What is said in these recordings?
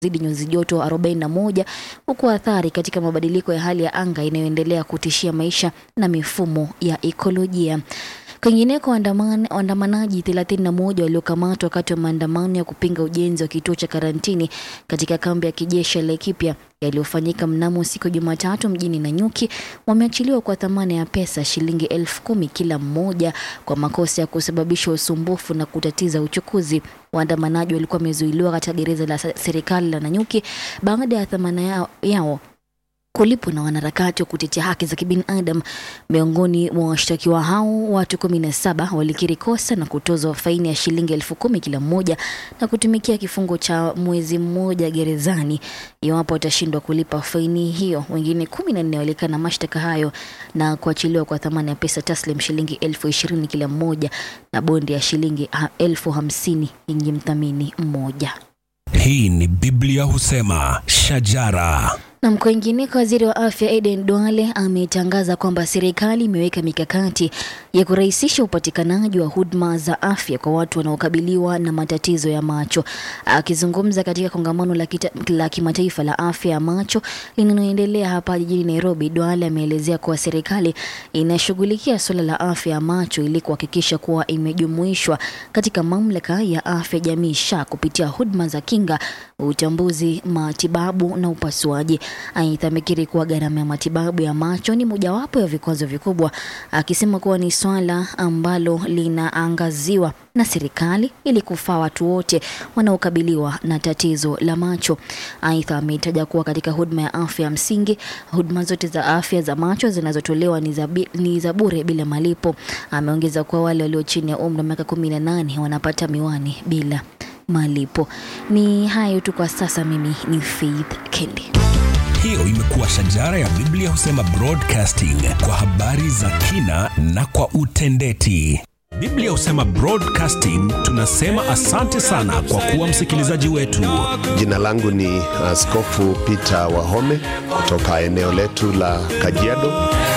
zidi nyuzi joto 41 huku athari katika mabadiliko ya hali ya anga inayoendelea kutishia maisha na mifumo ya ekolojia. Kwingineko, waandamana- waandamanaji 31 waliokamatwa wakati wa maandamano ya kupinga ujenzi wa kituo cha karantini katika kambi ya kijeshi ya Laikipia yaliyofanyika mnamo siku ya Jumatatu mjini Nanyuki wameachiliwa kwa thamani ya pesa shilingi elfu kumi kila mmoja kwa makosa ya kusababisha usumbufu na kutatiza uchukuzi. Waandamanaji walikuwa wamezuiliwa katika gereza la se- serikali la Nanyuki baada ya dhamana yao, yao kulipwa na wanaharakati wa kutetea haki za kibinadamu. Miongoni mwa washtakiwa hao, watu kumi na saba walikiri kosa na kutozwa faini ya shilingi elfu kumi kila mmoja na kutumikia kifungo cha mwezi mmoja gerezani iwapo watashindwa kulipa faini hiyo. Wengine kumi na nne walikana mashtaka hayo na kuachiliwa kwa thamani ya pesa taslim shilingi elfu ishirini kila mmoja na bondi ya shilingi ha- elfu hamsini yenye mthamini mmoja. Hii ni Biblia husema shajara. Na kwingineko, waziri wa afya Eden Duale ametangaza kwamba serikali imeweka mikakati ya kurahisisha upatikanaji wa huduma za afya kwa watu wanaokabiliwa na matatizo ya macho. Akizungumza katika kongamano la, kita- la kimataifa la afya ya macho linaloendelea hapa jijini Nairobi, Duale ameelezea kuwa serikali inashughulikia suala la afya ya macho ili kuhakikisha kuwa imejumuishwa katika mamlaka ya afya jamii SHA kupitia huduma za kinga, utambuzi, matibabu na upasuaji. Aidha, amekiri kuwa gharama ya matibabu ya macho ni mojawapo ya vikwazo vikubwa, akisema kuwa ni swala ambalo linaangaziwa na serikali ili kufaa watu wote wanaokabiliwa na tatizo la macho. Aidha, ametaja kuwa katika huduma ya afya ya msingi, huduma zote za afya za macho zinazotolewa ni za bi- ni za bure bila malipo. Ameongeza kuwa wale walio chini ya umri wa miaka kumi na nane wanapata miwani bila malipo. Ni hayo tu kwa sasa. Mimi ni Faith Kendi. Hiyo imekuwa shajara ya Biblia husema broadcasting kwa habari za kina na kwa utendeti. Biblia husema broadcasting, tunasema asante sana kwa kuwa msikilizaji wetu. Jina langu ni Askofu Peter Wahome kutoka eneo letu la Kajiado.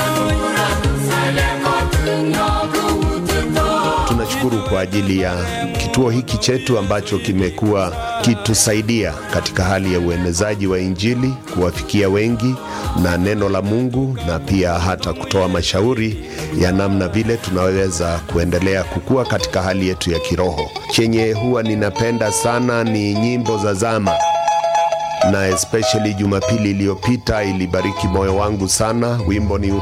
Tunashukuru kwa ajili ya kituo hiki chetu ambacho kimekuwa kitusaidia katika hali ya uenezaji wa Injili, kuwafikia wengi na neno la Mungu, na pia hata kutoa mashauri ya namna vile tunaweza kuendelea kukua katika hali yetu ya kiroho. Chenye huwa ninapenda sana ni nyimbo za zama na especially Jumapili iliyopita ilibariki moyo wangu sana. Wimbo ni